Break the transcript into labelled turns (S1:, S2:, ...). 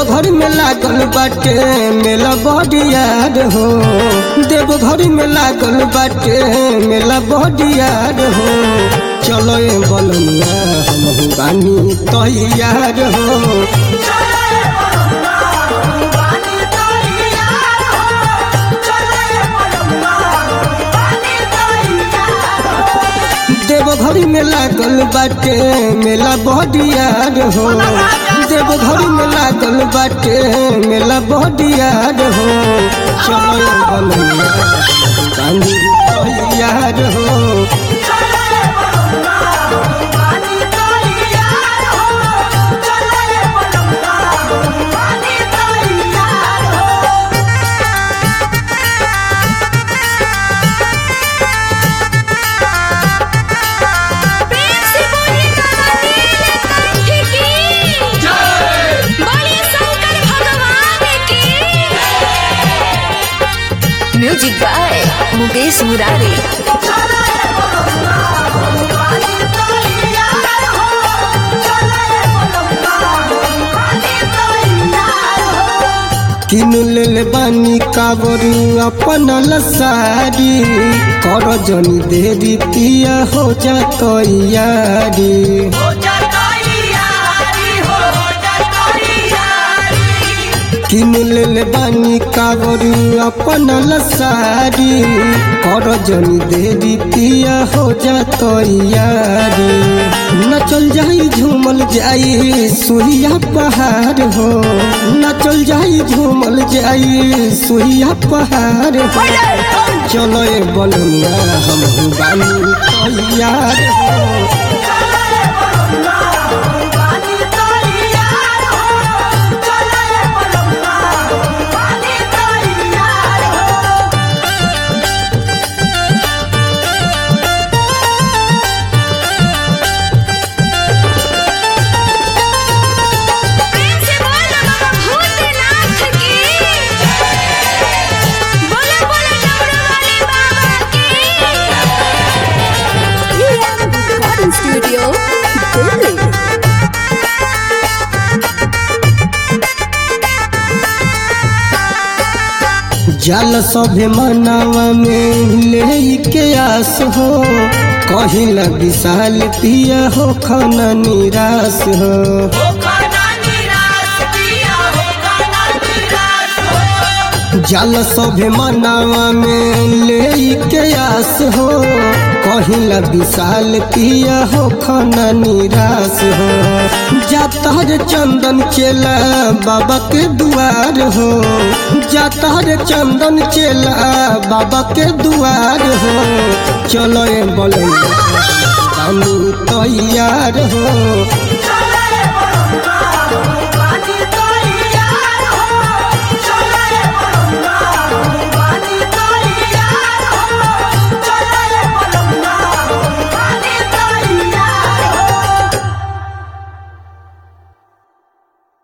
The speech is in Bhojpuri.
S1: देवघर में लागल बाटे मेला बडियार हो देवघर में लागल बाटे मेला बडियार हो चलो ए बलनिया हम बानी तैयार हो देवघर में लागल बाटे मेला बडियार हो देवघर में लागल बाटे मेला बडियार हो चलो ए बलनिया हम बानी तैयार हो
S2: प्रेम से बोली कंठ की बोली शंकर भगवान की म्यूजिक बाय मुकेश मुरारी
S1: किन लेल बानी कावरू अपन लसारी कर जनी देरी पिया हो जा तैयारी किन लेल बानी कावरू अपन लसारी कर जनी देरी पिया हो जा तैयारी नचल जाई झूमल जाई सुहिया पहाड़ हो नचल जाई झूमल जाई सुहिया पहाड़ हो चलो ए बलनिया हम बानी तैयार हो
S2: प्रेम से बोलो बाबा भूतनाथ की बोलो बोलो डमरू वाले बाबा की रिकॉर्डिंग स्टूडियो दिल्ली
S1: जल सभे मनावा में ले के आस हो कहिला विशाल पिया हो खाना निराश हो जल सभे मनावा में ले के आस हो कहिला विशाल पिया हो खाना निराश हो जाता रे चंदन चेला बाबा के दुआर हो जाता रे चंदन चेला बाबा के दुआर हो चलो ए बोले तैयार हो